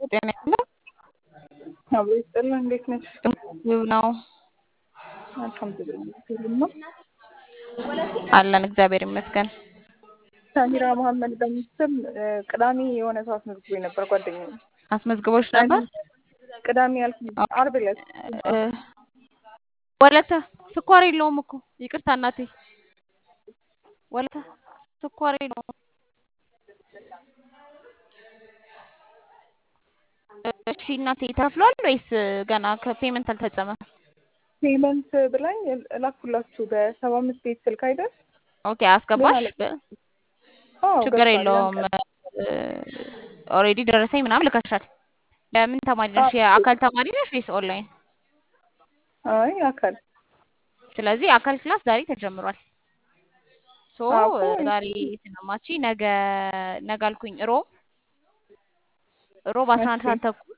ጤና ይስጥልኝ። አብሮ ይስጥልን። እንዴት ነሽ? ውብ ነው አልሐምዱሊላህ ሁሉም ነው። አለን እግዚአብሔር ይመስገን። ሳሚራ መሀመድ በሚስም ቅዳሜ የሆነ ሰው አስመዝግቦ ነበር ጓደኛዬ። አስመዝግቦች ነበር። ቅዳሜ ያልኩ ዓርብ ዕለት እ ወለተ ስኳር የለውም እኮ ይቅርታ እናቴ። ወለተ ስኳር የለውም። እሺ እናቴ ተከፍሏል ወይስ ገና ከፔመንት አልተፈጸመም? ፔመንት ብላኝ እላኩላችሁ በሰባ አምስት ቤት ስልክ አይደል? ኦኬ አስገባሽ። በ- አዎ ችግር ገብቷል። የለውም። ያን ቀን ኦልሬዲ ደረሰኝ ምናምን ልከሻል። ለምን ተማሪ ነሽ? የአካል ተማሪ ነሽ ወይስ ኦንላይን? አይ አካል ስለዚህ አካል ክላስ ዛሬ ተጀምሯል። ሶ አዎ እኮ ዛሬ ስለማቺ ነገ ነገ አልኩኝ ሮብ ሮብ አስራ አንድ እሺ ሰዓት ተኩል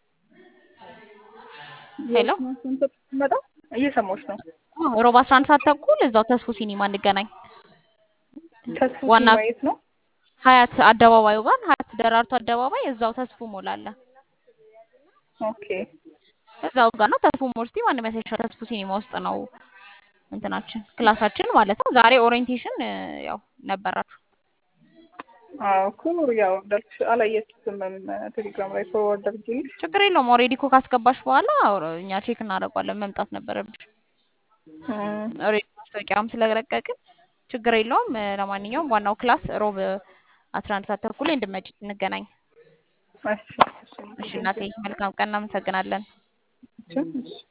ሄሎ መጣ እየሰማሁሽ ነው። አዎ፣ ሮብ አስራ አንድ ሰዓት ተኩል እዛው ተስፉ ሲኒማ እንገናኝ። ተስፉ ዋና ሲኒማ የት ነው? ሀያት አደባባዩ ጋር ሀያት ደራርቱ አደባባይ እዛው ተስፉ ሞል አለ። ኦኬ እዛው ጋር ነው ተስፉ ሞል እስቲ ማንም ያሳይሻል። ተስፉ ሲኒማ ውስጥ ነው እንትናችን ክላሳችን ማለት ነው። ዛሬ ኦሪየንቴሽን ያው ነበራችሁ። አዎ እኮ ያው እንዳልኩሽ አላየችትም ቴሌግራም ላይ ፎርዋርድ አድርጌልሽ። ችግር የለውም። ኦልሬዲ እኮ ካስገባሽ በኋላ እኛ ቼክ እናደርገዋለን። መምጣት ነበረብሽ። እም፣ ኦልሬዲ ማስታወቂያም ስለለቀቅን ችግር የለውም። ለማንኛውም ዋናው ክላስ ሮብ አስራ አንድ ሰዓት ተኩል ላይ እንድመጪ እንገናኝ። እሺ እሺ እሺ እናቴ፣ መልካም ቀን። እናመሰግናለን። እሺ እሺ